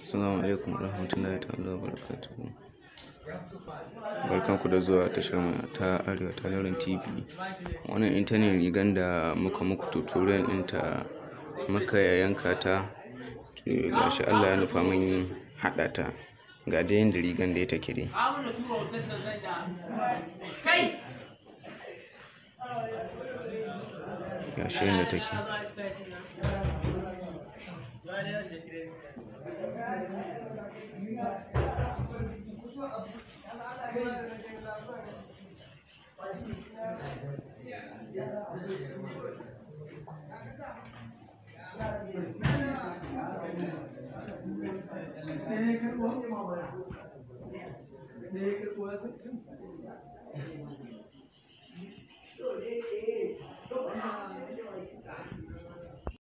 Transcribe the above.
Assalamu alaikum warahmatullahi ta'ala wabarakatuhu. Barkanku da zuwa tashar mu ta Arewa Talorin TV. Wannan ita ne rigan da muka muku tutorial ɗinta muka yanka ta. Ga shi Allah ya nufa mun haɗa ta. Ga dai yanda rigan dai take dai. Ga shi yanda take.